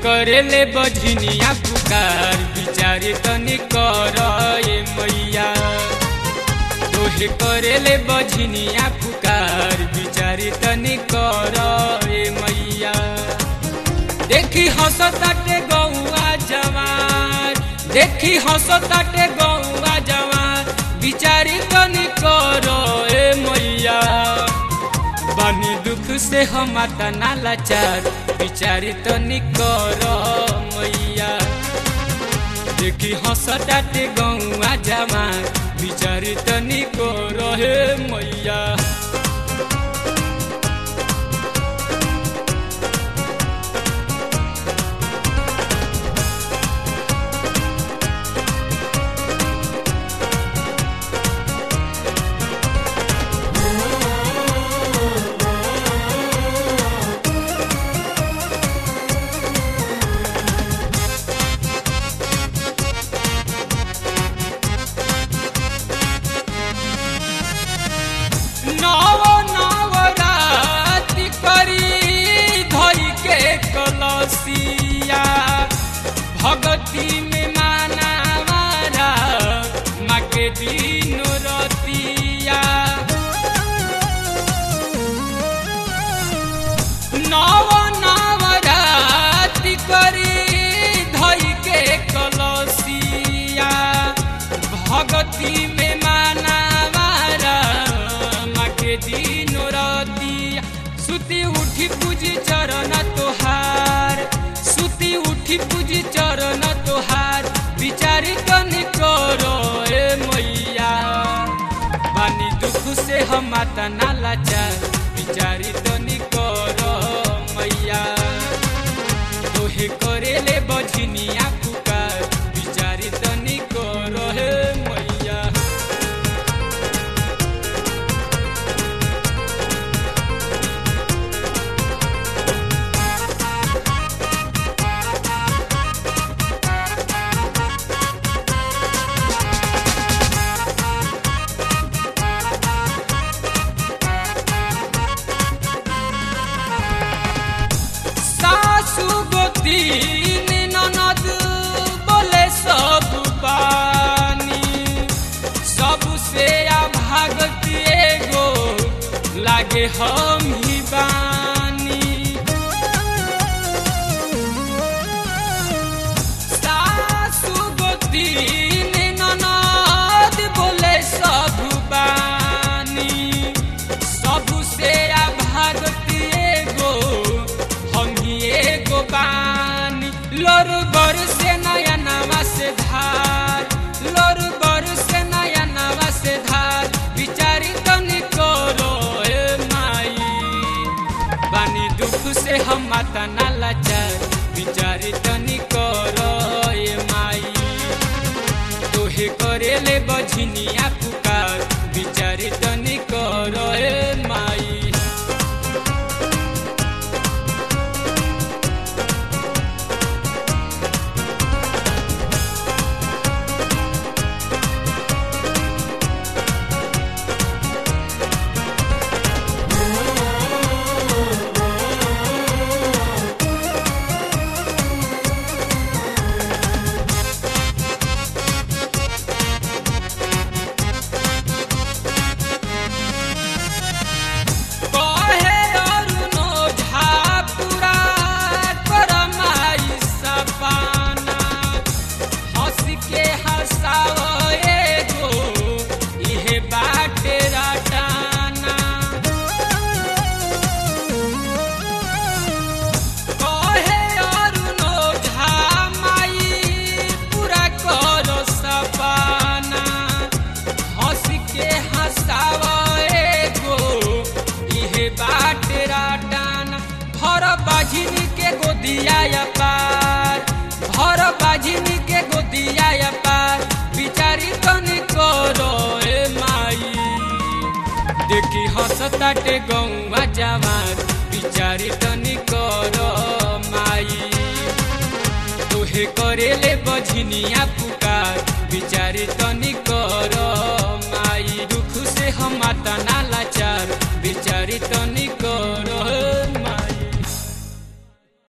करेले बझनिया पुकार बिचारी तनी कर ए मैया तोहे करेले बझनिया पुकार बिचारी तनी कर ए मैया देखी हंसताटे गौआ जवान देखी हंसताटे गौआ जवान बिचारी तनी कर ए मैया बानी दुख से हम तना लाचार बिचारी तनी कर मैया देखी हंसताटे गौआ जवान बिचारी तनी कर हे मैया नव नव राति करी धई के कलसिया भगती में माना मारा माँ के दिन रतिया नव नव राति करी धई के कलसिया भगती में माना मारा माँ के दिन रतिया सुती उठी पूजी चरण तोहार सुती उठी पूजी चरण तोहार बिचारी कनी करो ए मैया बानी दुख से हम माता ना लाचार बिचारी तनी करो मैया तोहे करेले बझनिया पुकार बिचारी तनी करो हे मैया सासु गोतीन ननद बोले सब बानी सबसे भागती एगो लागे हम ही बानी सासु गोतीन ननद बोले सब बानी सबसे भागती एगो हम ही एगो बानी लोर बर से नया नवा से धार लोर बर से नया नवा से धार बिचारी तनी करो ए माई बानी दुख से हम माता ना लाचार बिचारी तनी करो ए माई तोहे करेले बझनिया पुकार बिचारी तनी करो ए माई कहे अरुणो झा पूरा कर माई सपाना हंस के हंसाव एगो इहे बाटे रटाना कहे अरुणो झा माई पूरा करो सपाना हंस के हंसाव एगो इहे बाटे राटाना भर बाझिनी के गोदिया पार भर बाझिनी के गोदिया पार बिचारी तनी करो ए माई देखी हंसताटे गौवा जवान बिचारी तनी करो माई तोहे करेले बझनिया पुकार बिचारी तनी करो